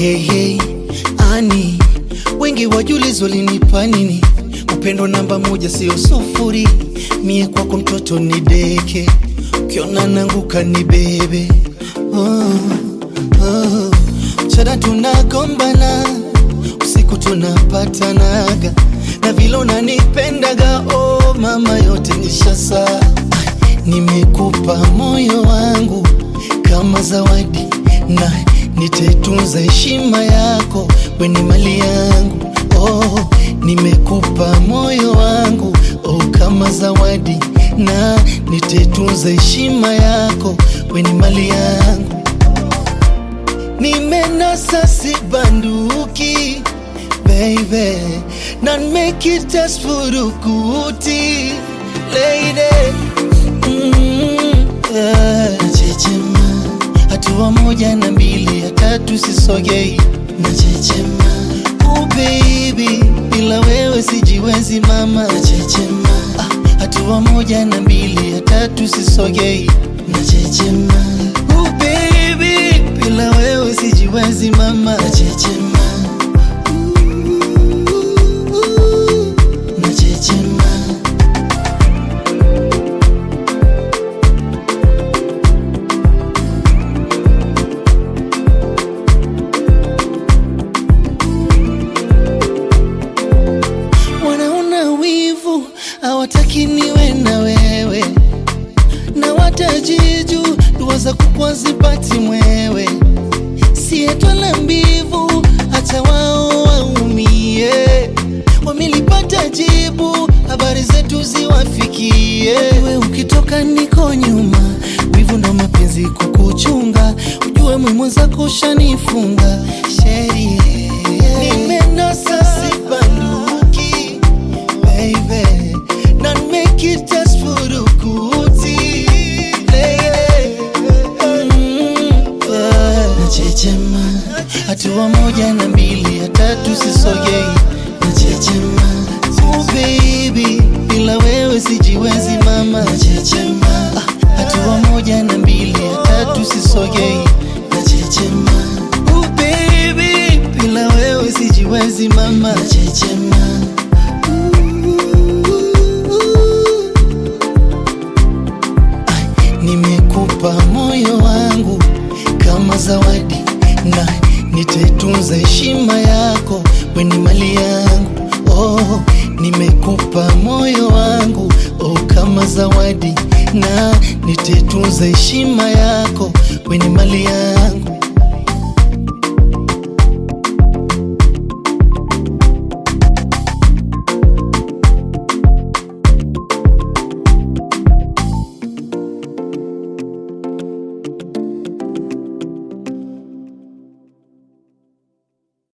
Hey, hey, ani wengi wajulizo linipa nini? Upendo namba moja sio sufuri, mie kwako mtoto ni deke, ukiona nanguka ni bebe. Oh, oh. Mchana tunagombana, usiku tunapatanaga, na vile unanipendaga, oh mama, yote nishasa. Nimekupa moyo wangu kama zawadi na nitaitunza heshima yako, we ni mali yangu. Oh, nimekupa moyo wangu oh, kama zawadi na nitaitunza heshima yako, we ni mali yangu. Nimenasa si banduki baby, na nimekitafurukuti lady mm, yeah. Nachechema hatua moja na mbili ya tatu sisogei, nachechema oh baby, bila wewe sijiwezi mama, nachechema ah, hatua moja na mbili ya tatu sisogei, nachechema oh baby, bila wewe sijiwezi mama, nachechema nachechema wanaona wivu hawataki niwe na wewe na watajiju dua za kukwa zipati mwewe sietwala mbivu hata wao waumie wamelipata jibu habari zetu ziwafikie we ukitoka niko nyuma wivu ndo mapenzi kukuchunga ujue mwimwenzako ushanifunga sheria nimenasa sibanduki baby na nimekitafurukuti nachechema hatua moja na mbili ya tatu sisogei nachechema oh baby bila wewe sijiwezi mama nachechema ah, hatua moja na mbili ya tatu sisogei nachechema oh baby bila wewe sijiwezi mama nachechema Nimekupa moyo wangu kama zawadi na nitaitunza heshima yako, we ni mali yangu. Oh, nimekupa moyo wangu oh, kama zawadi na nitaitunza heshima yako, we ni mali yangu.